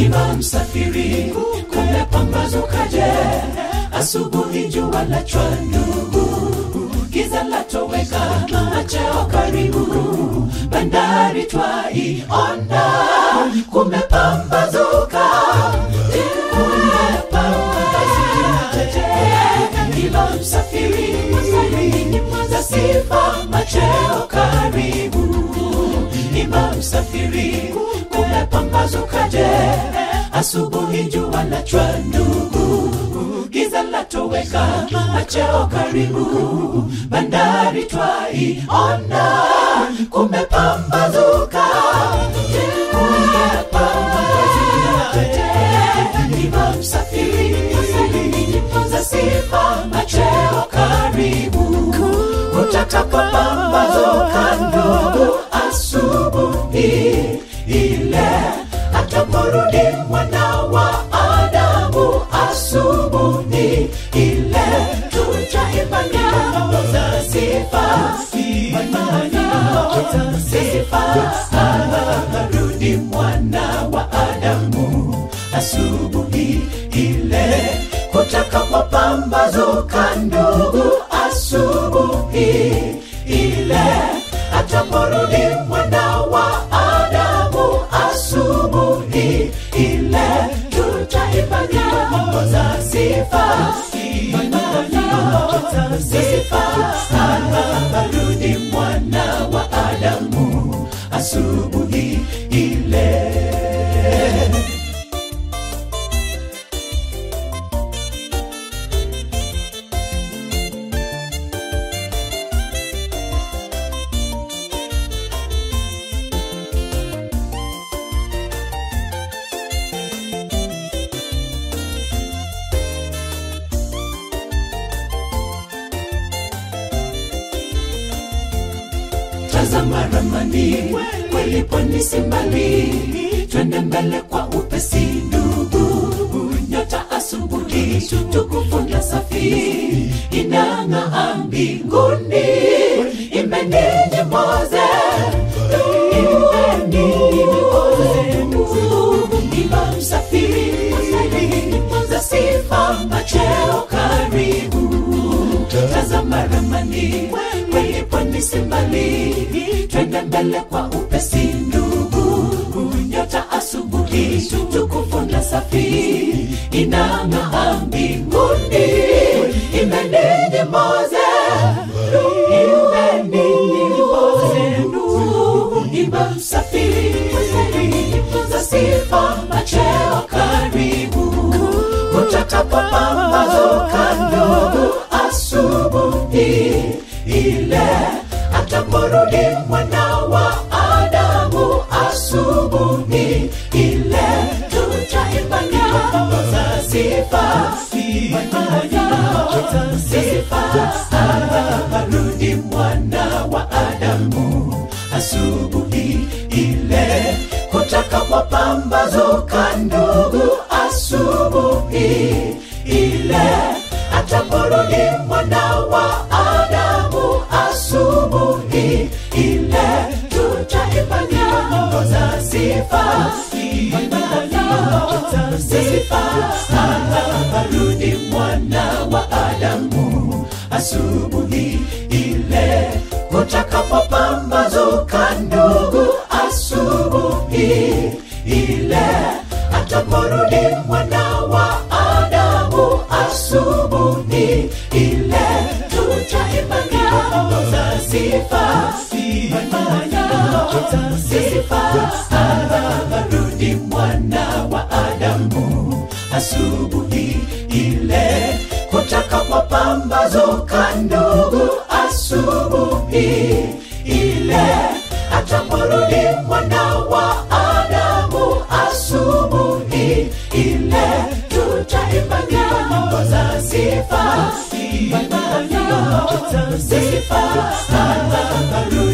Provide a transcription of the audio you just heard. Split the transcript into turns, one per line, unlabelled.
ima msafiri kumepambazukaje asubuhi jua la chwandugu giza latoweka macheo karibu bandari twaiona kumepambazuka ila msafiri za sifa macheo karibu ima msafiri kumepambazukaje asubuhi jua la chwandugu giza latoweka macheo karibu bandari twaiona kumepambazuka ima msafiri za sifa macheo karibu utakapopambazuka ndugu asubuhi ile ataporudi mwana wa adamu asubuhi ile tutaimba nyimbo za sifa sifa arudi mwana wa adamu asubuhi ile kutakapopambazuka ndugu asubuhi ile ataporudi mwana wa adamu asubuhi ile tutaimba nyimbo za sifa sifa arudi mwana wa adamu asubuhi ile tazama ramani kweli pwani si mbali twende mbele kwa upesi ndugu nyota asubuhi tukufunga safi inang'aa mbinguni imeni nyimboze imeni nyimboze ima msafiri za sifa macheo karibu tazama ramani kweli pwani si mbali twende mbele kwa upesi ndugu nyota asubuhi tukufunga safi inang'aa mbinguni imeni nyimboze imeni nyimboze ndugu ima msafiri za sifa macheo karibu utakapopambazuka ndugu asubuhi ile ataporudi mwana wa adamu asubuhi ile tutaimba nyimbo za sifa sifa arudi mwana wa adamu asubuhi ile kutakapopambazuka ndugu asubuhi ile ataporudi mwana wa adamu asubuhi ile tutaimba nyimbo za sifa sifa arudi mwana wa adamu asubuhi ile kutakapopambazuka ndugu asubuhi ile ataporudi mwana wa adamu asubuhi ile tutaimba nyimbo za sifa sifa arudi mwana wa adamu asubuhi ile kutakapopambazuka ndugu asubuhi ile ataporudi mwana wa adamu asubuhi ile tutaimba nyimbo za sifa sifa arudi